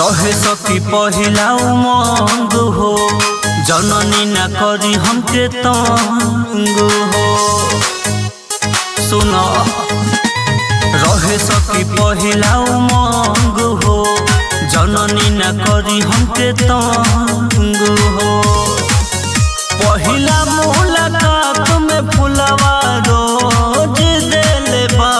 रहे सकी पहिला उमंग हो जननी ना करी हमके तंग हो सुन रहे सकी पहिला उमंग हो जननी ना करी हमके तंग हो पहिला मुलाकात में फुलवा रोज देले बा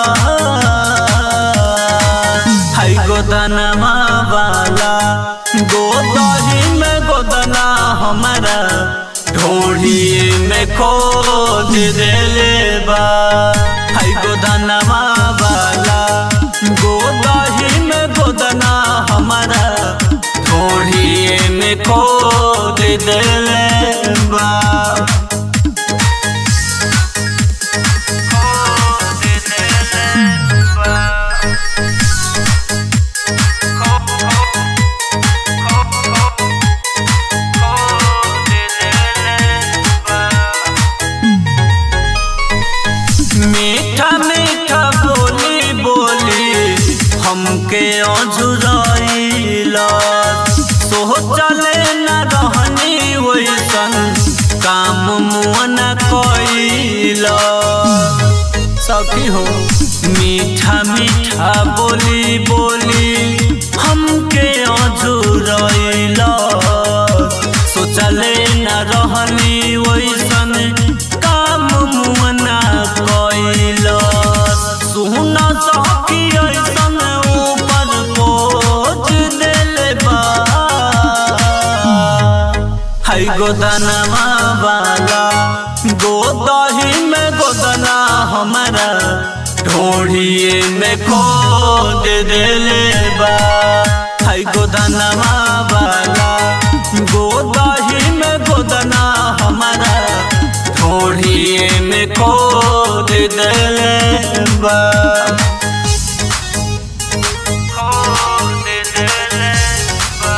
हाय गोदनमा वाला गोदही में गोदना हमारा ढोढ़ी में खोद देले बा हाय गोदनमा वाला गोदही में गोदना हमारा ढोढ़ी में खोद देले बा खोद देले बा मीठा मीठा बोली बोली हमके अझुराइला सोचले न रहनी वैसन काम मुअन कैला सखी हो मीठा मीठा बोली बोली हमके अझुराइला सोचले न रहनी वैसन काम मुअना कैला सुन सखी ऐसन ऊपर पोच देले बा हाय गोदनमा वाला गोदही में गोदना हमारा ढोढ़िए में खोद देले बा हाय गोदनमा वाला गोदही में गोदना हमारा ढोढ़िए में खोद देले बा खोद देले बा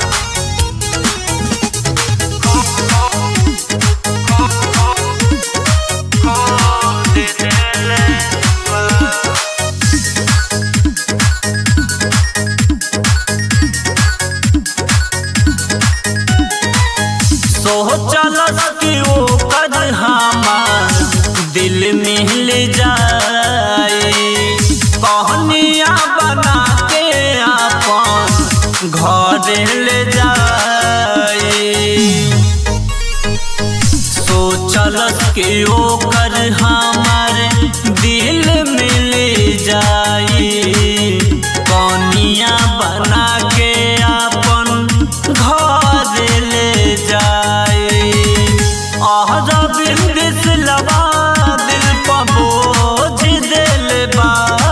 सोचलस कि वो कद हमार दिल मिल जाए कहनिया बना के अपन घर ले जाए सोचलस कि ओकर हमार दिल मिल जाई कनिया बना के अपन घर ले जाई आहरा बिंदिस लगा दिल पर बोझ दिल बा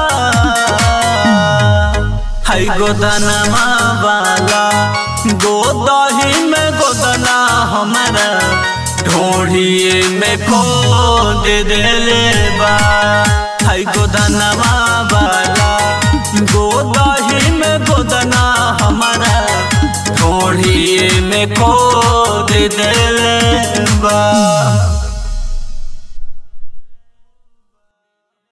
हाय गोदनमा वाला गोदही में गोदना हमारा ढोढ़िए में खोद देले बा हाय गोदनमा वाला गोदही में गोदना हमारा ढोढ़िए में खोद देले बा